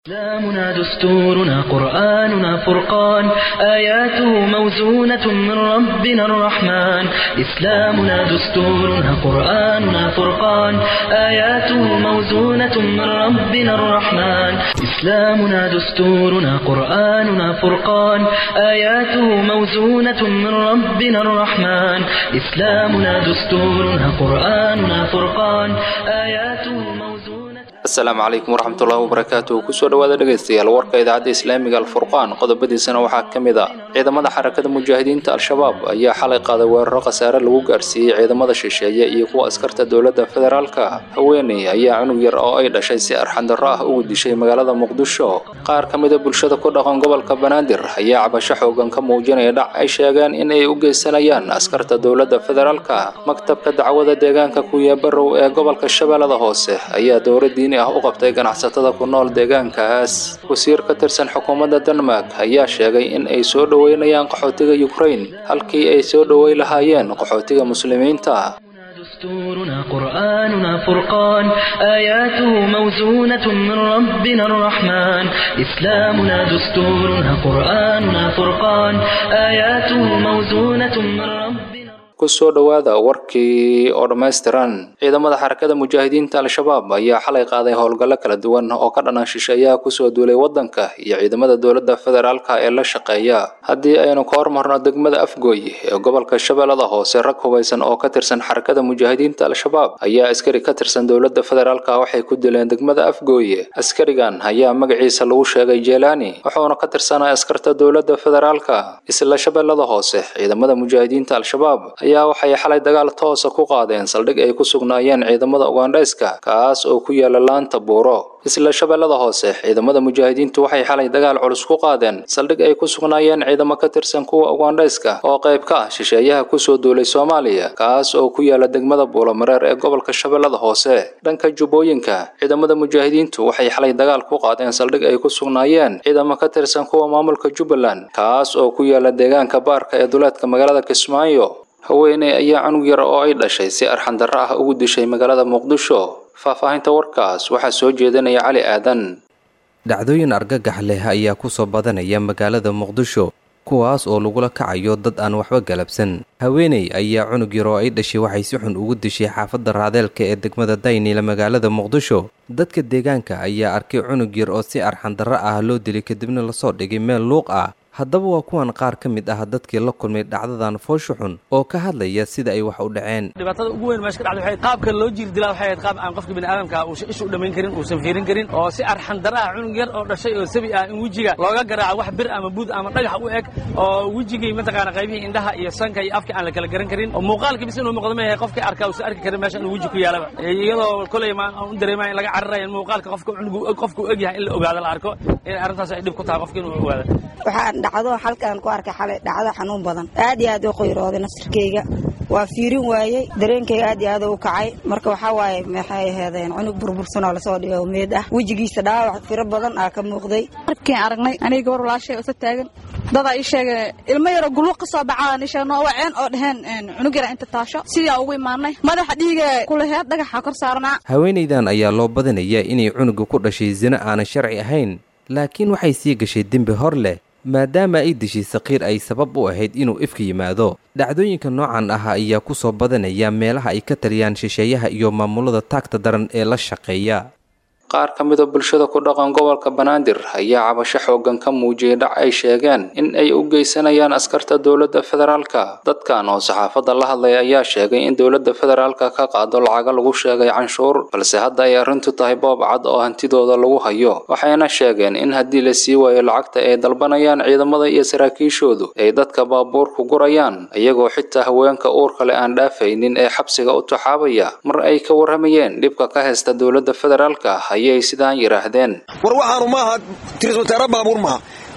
إسلامنا دستورنا قرآننا فرقان آياته موزونة من ربنا الرحمن إسلامنا دستورنا قرآننا فرقان آياته موزونة من ربنا الرحمن إسلامنا دستورنا قرآننا فرقان آياته موزونة من ربنا الرحمن إسلامنا دستورنا قرآننا فرقان آياته موزونة asalaamu calaykum waraxmatullahi wabarakaatuh kusoo dhawaada dhegaystayaal warka idaacadda islaamiga alfurqaan qodobadiisana waxaa ka mid a ciidamada xarakada mujaahidiinta al-shabaab ayaa xalay qaaday weeraro khasaare lagu gaarsiiyey ciidamada shisheeye iyo kuwa askarta dowladda federaalka haweeney ayaa cunug yar oo ay dhashay si arxandarro ah ugu dishay magaalada muqdisho qaar ka mida bulshada ku dhaqan gobolka banaadir ayaa cabasho xoogan ka muujinaya dhac ay sheegeen in ay u geysanayaan askarta dowladda federaalka maktabka dacwada deegaanka kuya barow ee gobolka shabeellada hoose ayaa dowladii ah u qabtay ganacsatada ku nool deegaankaas wasiir ka tirsan xukuumadda denmark ayaa sheegay in ay soo dhoweynayaan qaxootiga ukraine halkii ay soo dhowey lahaayeen qaxootiga muslimiinta دستورنا قرآننا فرقان آياته موزونة من ربنا الرحمن إسلامنا دستورنا قرآننا فرقان آياته موزونة من ربنا kusoo dhowaada warkii oo dhammaystiran ciidamada xarakada mujaahidiinta al-shabaab ayaa xalay qaaday howlgallo kala duwan oo ka dhanan shisheeyaha kusoo duulay waddanka iyo ciidamada dowladda federaalka ee la shaqeeya haddii aynu ka hormarno degmada afgooy ee gobolka shabeellada hoose rag hubaysan oo ka tirsan xarakada mujaahidiinta al-shabaab ayaa askari ka tirsan dowladda federaalka waxay ku dileen degmada afgooye askarigan ayaa magaciisa lagu sheegay jeelaani wuxuuna ka tirsanaa askarta dowladda federaalka isla shabeellada hoose ciidamada mujaahidiinta al-shabaab ayaa waxay xalay dagaal toosa ku qaadeen saldhig ay ku sugnaayeen ciidamada ugandhayska kaas oo ku yaala laanta buuro isla shabeellada hoose ciidamada mujaahidiintu waxay xalay dagaal culus ku qaadeen saldhig ay ku sugnaayeen ciidamo ka tirsan kuwa ugandhayska oo qayb ka ah shisheeyaha kusoo duulay soomaaliya kaas oo ku yaala degmada buulomareer ee gobolka shabeellada hoose dhanka jubbooyinka ciidamada mujaahidiintu waxay xalay dagaal ku qaadeen saldhig ay ku sugnaayeen ciidamo ka tirsan kuwa maamulka jubbaland kaas oo ku yaala deegaanka baarka ee duleedka magaalada kismaayo haweeney ayaa cunug yar oo ay dhashay si arxandarro ah ugu dishay magaalada muqdisho faahfaahinta warkaas waxaa soo jeedinaya cali aadan dhacdooyin argagax leh ayaa ku soo badanaya magaalada muqdisho kuwaas oo lagula kacayo dad aan waxba galabsan haweeney ayaa cunug yar oo ay dhashay waxay si xun ugu dishay xaafadda raadeelka ee degmada daynila magaalada muqdisho dadka deegaanka ayaa arkay cunug yar oo si arxandarro ah loo dilay kadibna lasoo dhigay meel luuq ah haddaba waa kuwan qaar ka mid ah dadkii la kulmay dhacdadan foosha xun oo ka hadlaya sida ay wax u dhaceen dhibaatada ugu weyn meesha ka dhacday waxay qaabka loo jiir dilaa waxay ahayd qaab aan qofka bini aadamka uusan ishu dhamayn karin uusan fiirin karin oo si arxandara ah cunug yar oo dhashay oo sabi ah in wejiga looga garaaco wax bir ama buud ama dhagax u eg oo wejigii mataqaana qaybihii indhaha iyo sanka iyo afka aan la kala garan karin oo muuqaalka bis inuu muuqdo ma yahay qofkii arkaa uusan arki karin meesha inuu weji ku yaalaba iyadoo kolay ma u dareemaya in laga cararayo in muuqaalka qofka cunugu qofka u eg yahay in la ogaado la arko in arrintaas ay dhib ku tahay qofka inuu ogaado waxaan dhacdo halkaan ku arkay xalay dhacdo xanuun badan aad iyo aad u qoyrooday nasirkayga waa fiirin waayey dareenkayga aad iyo aad u kacay marka waxaa waaye maxay aheedeen cunug burbursan oo lasoo dhigay oo meed ah wejigiisa dhaawac firo badan aa ka muuqday markiin aragnay aniga gabar walaashay oo isa taagan dadaa ii sheegay ilmo yaroo guluuq ka soo baxaa sheegno waceen oo dhaheen cunug yara inta taasho sidaa ugu imaanay madaxa dhiiga kulaheed dhagaxa kor saarnaa haweenaydan ayaa loo badanaya inay cunuga ku dhashay sino aanan sharci ahayn laakiin waxay sii gashay dembi hor leh maadaama ay dishay saqiir ay sabab u ahayd inuu ifka yimaado dhacdooyinka noocan ah ayaa ku soo badanaya meelaha ay ka taliyaan shisheeyaha iyo maamulada taagta daran ee la shaqeeya qaar ka mida bulshada ku dhaqan gobolka banaadir ayaa cabasho xoogan ka muujiyay dhac ay sheegeen in ay u geysanayaan askarta dowladda federaalka dadkan oo saxaafadda la hadlay ayaa sheegay in dowladda federaalka ka qaado lacaga lagu sheegay canshuur balse hadda ay arrintu tahay boob cad oo hantidooda lagu hayo waxayna sheegeen in haddii la sii waayo lacagta ay dalbanayaan ciidamada iyo saraakiishoodu ay dadka baabuurku gurayaan iyagoo xitaa haweenka uurka le aan dhaafaynin ee xabsiga u taxaabaya mar ay ka warramayeen dhibka ka haysta dowladda federaalka ayay sidaan yidhaahdeen war waxaanu maaha tirismateera baabuur maaha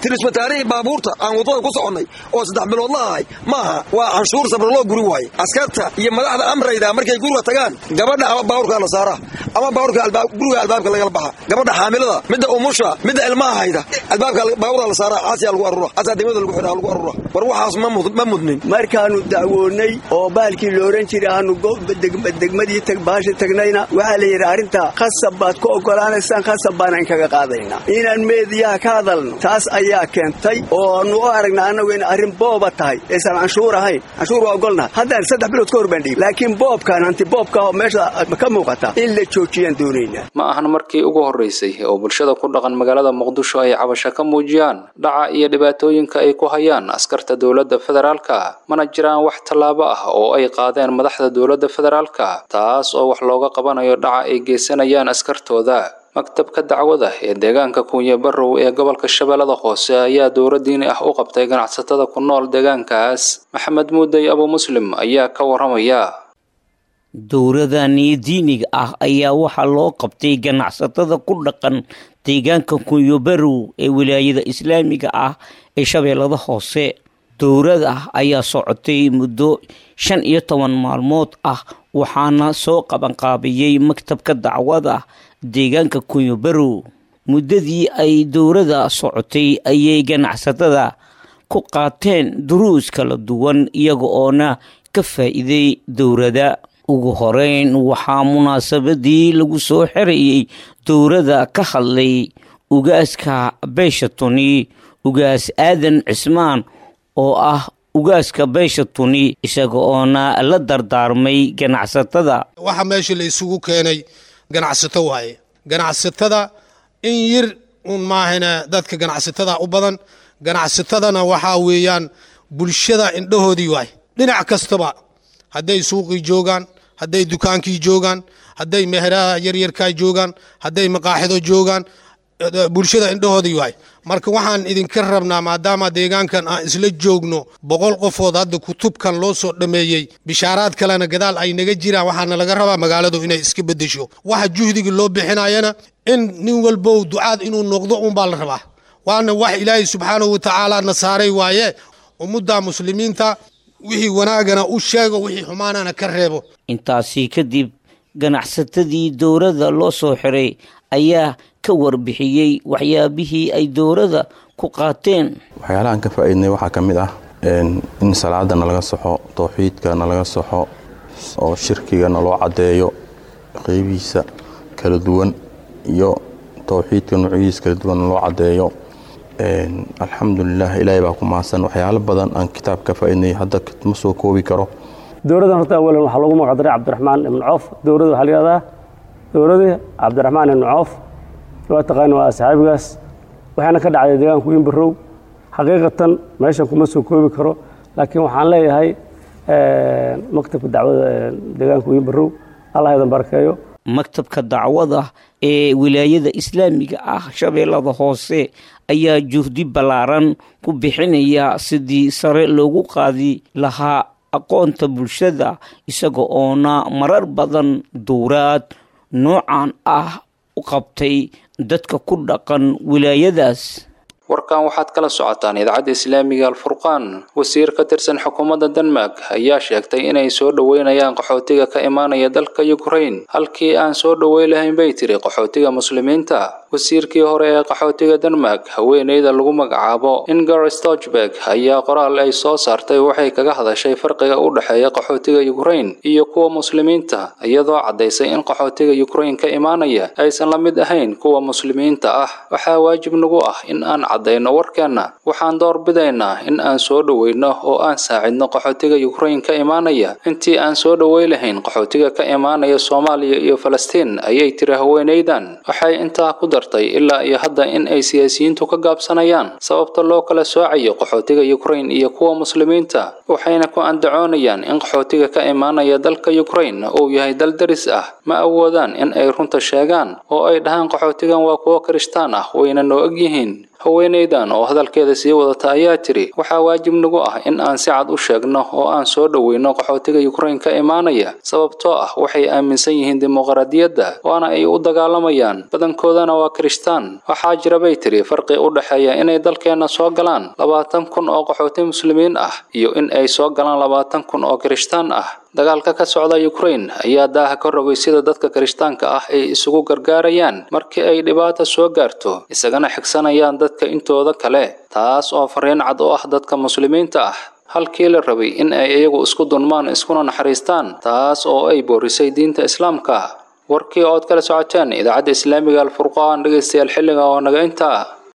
tirismataarihii baabuurta aan waddada ku soconnay oo saddex bilood la ahay maaha waa canshuur sabraloo guri waaye askarta iyo madaxda amrayda markay guriga tagaan gabadha ama baabuurkaa la saaraa ama baabuurka guriga albaabka lagala baxa gabadha xaamilada midda umusha midda ilmaha hayda albaabka baabuurka la saaraa caasiyaa lagu arura caasaa degmada lagu xidhaa lagu arura war waxaas ma mudnin markaannu dacwoonnay oo baalkii la odhan jiray aanu degmadii baasha tagnayna waxaa la yidhi arrinta khasab baad ku oggolaanaysaan khasab baana inkaga qaadaynaa inaan meediyaha ka hadalno taas ayaa keentay oo aanu u aragna annagu in arrin booba tahay aysan canshuur ahayn canshuur waa ogolnahay haddaan saddex bilood ka hor baan dhiib laakiin boobkan hanti boobka oo meesha ka muuqata in la joojiyaan doonaynaa ma ahan markii ugu horraysay oo bulshada ku dhaqan magaalada muqdisho ay cabasho ka muujiyaan dhaca iyo dhibaatooyinka ay ku hayaan askarta dowladda federaalka mana jiraan wax tallaabo ah oo ay qaadeen madaxda dowladda federaalka taas oo wax looga qabanayo dhaca ay geysanayaan askartooda maktabka dacwada ee deegaanka kuunye barrow ee gobolka shabeellada hoose ayaa dowla diini ah u qabtay ganacsatada ku nool deegaankaas maxamed muudey abu muslim ayaa ka warramaya dowladani diiniga ah ayaa waxaa loo qabtay ganacsatada ku dhaqan deegaanka kuunyo barrow ee wilaayada islaamiga ah ee shabeellada hoose dowlada ayaa socotay muddo shan iyo toban maalmood ah waxaana soo qabanqaabiyey maktabka dacwada deegaanka kunyo barow muddadii ay dowlada socotay ayay ganacsatada ku qaateen duruus kala duwan iyaga oona ka faa'iiday dowlada ugu horeyn waxaa munaasabadii lagu soo xerayey dowlada ka hadlay ugaaska beesha tuni ugaas aadan cismaan oo ah ugaaska beesha tuni isaga oona la dardaarmay ganacsatada waxa meesha la isugu keenay ganacsato waaye ganacsatada in yir un maahana dadka ganacsatada u badan ganacsatadana waxaa weeyaan bulshada indhahoodii waay dhinac kastaba hadday suuqii joogaan hadday dukaankii joogaan hadday meheraha yaryarkaa joogaan hadday maqaaxido joogaan bulshada indhahoodii waay marka waxaan idinka rabnaa maadaama deegaankan aan isla joogno boqol qofood hadda kutubkan loo soo dhammeeyey bishaaraad kalena gadaal ay naga jiraan waxaana laga rabaa magaaladu inay iska bedesho waxa juhdiga loo bixinayana in nin walbow ducaad inuu noqdo unbaa la rabaa waana wax ilaahay subxaanahu watacaala na saaray waaye ummadda muslimiinta wixii wanaagana u sheego wixii xumaanana ka reebo intaasi kadib ganacsatadii dowladda loo soo xiray ayaa ka warbixiyey waxyaabihii ay dowladda ku qaateen waxyaalahaan ka faa'iidnay waxaa ka mid ah in salaada nalaga saxo towxiidka nalaga saxo oo shirkiga naloo caddeeyo qeybihiisa kala duwan iyo towxiidka nuucyadiisa kala duwan naloo caddeeyo alxamdulilah ilaahay baa ku mahadsan waxyaalo badan aan kitaab ka faa'iidnay hadda ma soo koobi karo dowladdan horta awalan waxaa loogu magacdaray cabdiraxmaan ibnu coof dowladda waxaa layihahdaa dowladii cabdiraxmaan ibnu coof waa taqaani waa asxaabigaas waxaana ka dhacday deegaanku in barow xaqiiqatan meeshan kuma soo koobi karo laakiin waxaan leeyahay maktabka dacwada deegaanku in barow allah idan barakeeyo maktabka dacwada ee wilaayada islaamiga ah shabeellada hoose ayaa juhdi ballaaran ku bixinaya sidii sare loogu qaadi lahaa aqoonta bulshada isaga oona marar badan dowraad noocan ah u qabtay dadka ku dhaqan wilaayadaas warkan waxaad kala socotaan idaacadda islaamiga alfurqaan wasiir ka tirsan xukuumadda denmark ayaa sheegtay inay soo dhoweynayaan qaxootiga ka imaanaya dalka ukrain halkii aan soo dhoweyn lahayn bay tiri qaxootiga muslimiinta wasiirkii hore ee qaxootiga denmark haweeneyda lagu magacaabo inger stochberg ayaa qoraal ay soo saartay waxay kaga hadashay farqiga u dhexeeya qaxootiga ukrain iyo kuwa muslimiinta iyadoo caddaysay in qaxootiga ukrain ka imaanaya aysan la mid ahayn kuwa muslimiinta ah waxaa waajib nagu ah in aan caddayno warkeenna waxaan doorbidaynaa in aan soo dhoweyno oo aan saacidno qaxootiga ukrain ka imaanaya intii aan soo dhowey lahayn qaxootiga ka imaanaya soomaaliya iyo falastiin ayay tiri haweenaydan waxay intaa ku dartay ilaa iyo hadda in ay siyaasiyiintu ka gaabsanayaan sababta loo kala soocayo qaxootiga ukrain iyo kuwa muslimiinta waxayna ku andacoonayaan in qaxootiga ka imaanaya dalka ukrain uu yahay dal daris ah ma awoodaan in ay runta sheegaan oo ay dhahaan qaxootigan waa kuwo kirishtaan ah wayna noo og yihiin haweenaydan oo hadalkeeda sii wadata ayaa tiri waxaa waajib nagu ah in aan si cad u sheegno oo aan soo dhoweyno qaxootiga ukrain ka imaanaya sababtoo ah waxay aaminsan yihiin dimuqraadiyadda waana ay u dagaalamayaan badankoodana waa waa kirishtaan waxaa jira bay tiri farqi u dhexeeya inay dalkeenna soo galaan labaatan kun oo qaxooti muslimiin ah iyo in ay soo galaan labaatan kun oo kirishtaan ah dagaalka ka socda ukraine ayaa daaha ka rogay sida dadka kirishtaanka ah ay isugu gargaarayaan markii ay dhibaata soo gaarto isagana xigsanayaan dadka intooda kale taas oo fariin cad u ah dadka muslimiinta ah halkii la rabay in ay iyagu isku dunmaan iskuna naxariistaan taas oo ay boorisay diinta islaamka warkii ood kala socoteen idaacadda islaamiga alfurqaan dhegaystayaal xilliga oo naga intaa